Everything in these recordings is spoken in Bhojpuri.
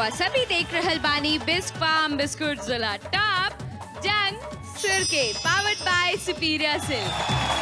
रउआ सभी देख रहल बानी बिस्क फार्म बिस्कुट जिला टॉप जंग सिर के पावर्ड बाय सुपीरियर सिल्क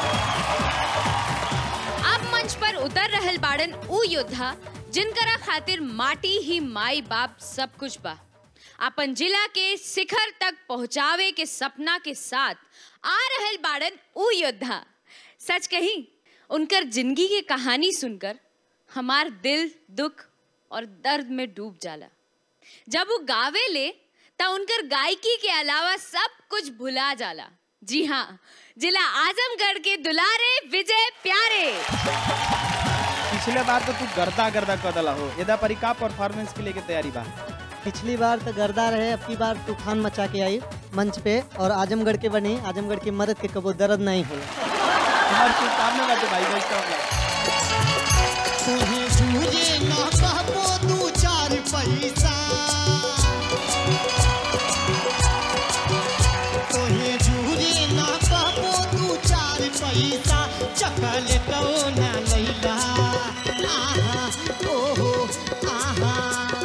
अब मंच पर उतर रहल बाड़न ऊ योद्धा जिनकरा खातिर माटी ही माई बाप सब कुछ बा अपन जिला के शिखर तक पहुंचावे के सपना के साथ आ रहल बाड़न ऊ योद्धा सच कही उनकर जिंदगी के कहानी सुनकर हमार दिल दुख और दर्द में डूब जाला जब वो गावे ले त उनकर गायकी के अलावा सब कुछ भुला जाला जी हाँ जिला आजमगढ़ के दुलारे विजय प्यारे पिछले बार तो तू गर्दा गर्दा कदला हो यदा परी का परफॉर्मेंस के लिए के तैयारी बा पिछली बार तो गर्दा रहे अब की बार तूफान मचा के आई मंच पे और आजमगढ़ के बनी आजमगढ़ की मदद के कबो दर्द नहीं होला हमार शुभकामना बाटे भाई बेस्ट ऑफ लक तोहे झूले ना कहबो दू चार पैसा तोहे झूले ना कहबो दू चार पैसा चकल तो ना लैला आहा ओहो आहा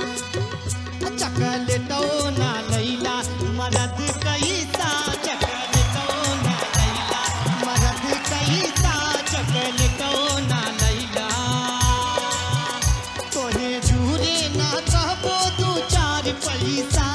चकल तो ना लैला मदद कैसा चकल तो ना लैला मदद कैसा चकल तो ना लैला तोहे झूले ना कहबो दू चार पैसा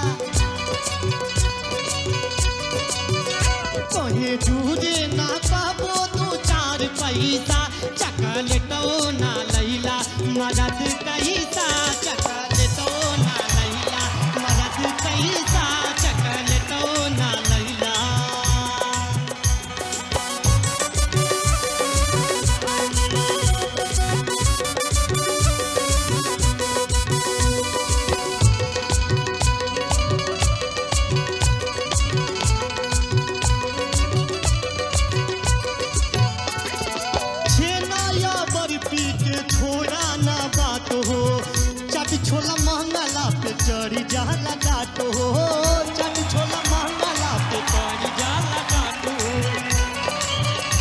तोहे झूले ना कहबो दू चार पैसा चकल तो ना लैला मदद कैसा चकल तो ना लैला मदद कैसा चकल तो ना लैला छेना या बर्फी के छोड़ा ना बात हो चट छोला महंगाला पे चढ़ी जाला डाट हो चट छोला महंगाला पे चढ़ी जाला डाट हो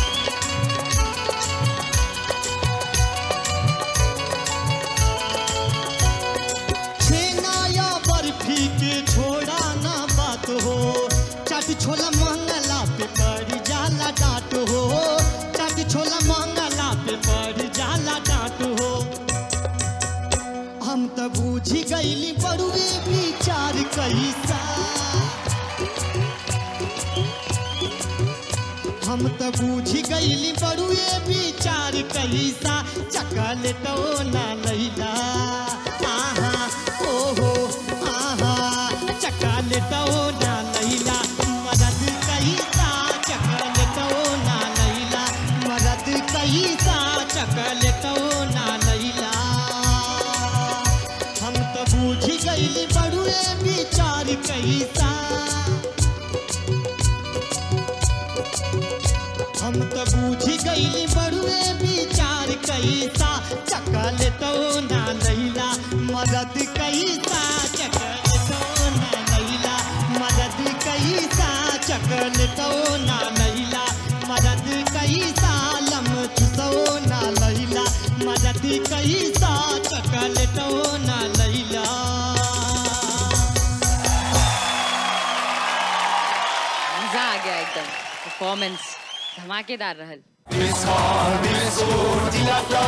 छेना या बर्फी के छोड़ा ना बात हो चट छोला महंगाला पे पड़ जाला डाट हो चट छोला महंगाला पे पड़ जाला डाट हो हम तो बूझी गईली बड़ुए विचार कैसा हम तो बूझी गईली बड़ुए विचार कैसा चकल तो ना लैला आहा ओहो आहा चकल तो ना लैला मदद कैसा चकल तो ना लैला मदद कैसा चकल तो ना लैला हम तो बूझी गईली बड़ुए विचार कैसा हम तो बूझी गईली बड़ुए विचार कैसा चकल तो ना लैला मदद कैसा चकल तो ना लैला मदद कैसा चकल तो ना लैला मदद कैसा लम चुसो ना लैला मदद कैसा चकल तो ना लैला मजा आ गया एकदम परफॉर्मेंस धमाकेदार रहल Miss Hall, Miss Hood, Dilla Dog.